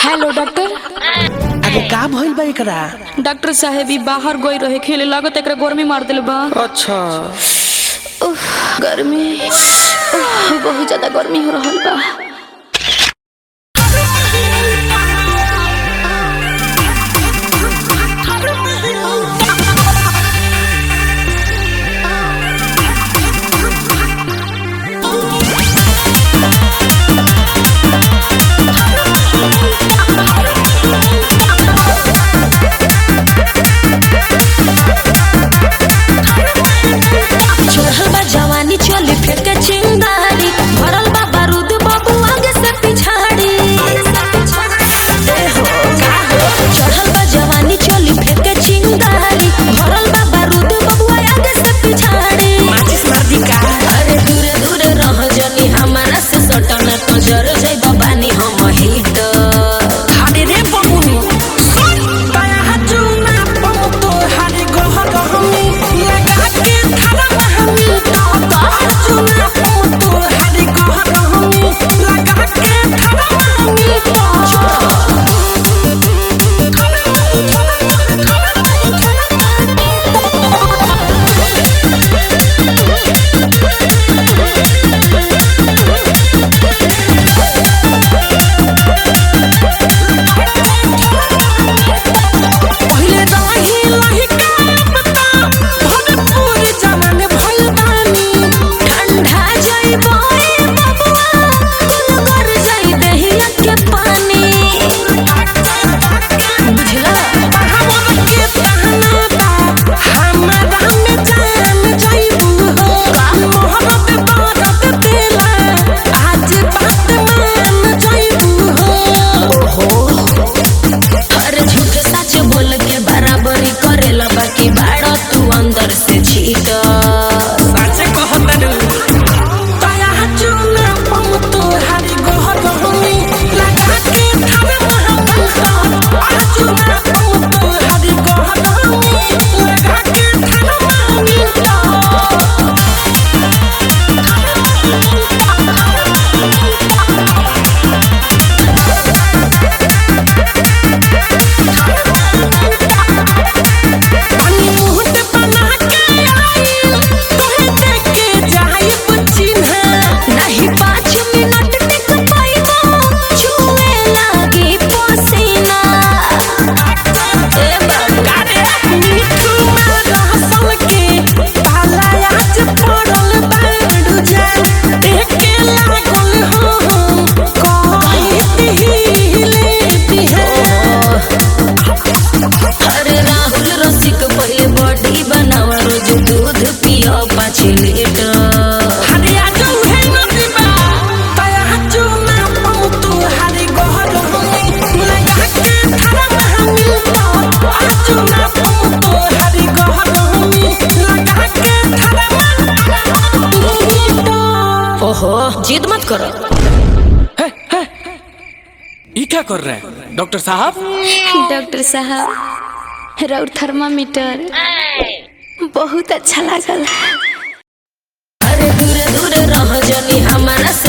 Hello doctor अरे का भइल बा एकरा डॉक्टर साहेब ई बाहर गई रहे खेले लागत एकरा गर्मी मार दिल बा अच्छा उफ, गर्मी उफ, बहुत ज्यादा गर्मी हो रहल बा चढ़ल बा जवानी चली फेंके चिंगारी भरल बा बारूद बाबू आगे से पिछाड़ी ए हो, का हो? चढ़ल बा जवानी चली फेंके चिंगारी भरल बा बारूद बाबू आगे से पिछाड़ी माचिस मार दी का अरे दूरे दूरे रह जनी हमारा से सटन तो जर जाई बानी हम हिट अरे रे बबुनी दया हाजू ना पमु तो हरे गोह गहमी लगा के थारा महमी तो हाजू ना पमु तो हरे गोह गहमी लगा के थारा महमी तो पहिले रही लही का पता भोजपुर जमाने भइल बानी ठंडा जाई बोए बबुआ कुल कर जाई दहिया के पानी बुझला हमर के कहना बा हमरा में जान जाइबू हो मोहब्बत बारत देला आज बात मान जाइबू हो अरे झूठ सच बोल के बराबरी करेला बाकी बाड़ा तू अंदर से छीट सच कहतनु दया चुना पम तो हरि गोह गहमी लगा के थारे महबूब चुना पम तो हरि गोह गहमी लगा के थारे पानी मुहत बना के आई तोहे देख के जाइब चिन्हा नहीं पाँच मिनट टिक पाइबो छुए लागी पसीना ए बाबा मिठू रहसल के पाला आज पड़ल बाड़ू जा एके लागल हो कही दिहिले दिहे अरे राहुल रसिक पहले बॉडी बनावा रोज दूध पियो पाँच लीटर हरिया जो है नदीबा तया चुना पमु तू हरि गोहर होई लगा के थारा महमी तो चुना पमु तू हरि गोहर होई लगा के थारा महमी तो ओहो जिद मत करो ये क्या कर रहे हैं डॉक्टर साहब डॉक्टर साहब राउर थर्मामीटर बहुत अच्छा लागल अरे दूरे दूरे रह जनी हमारा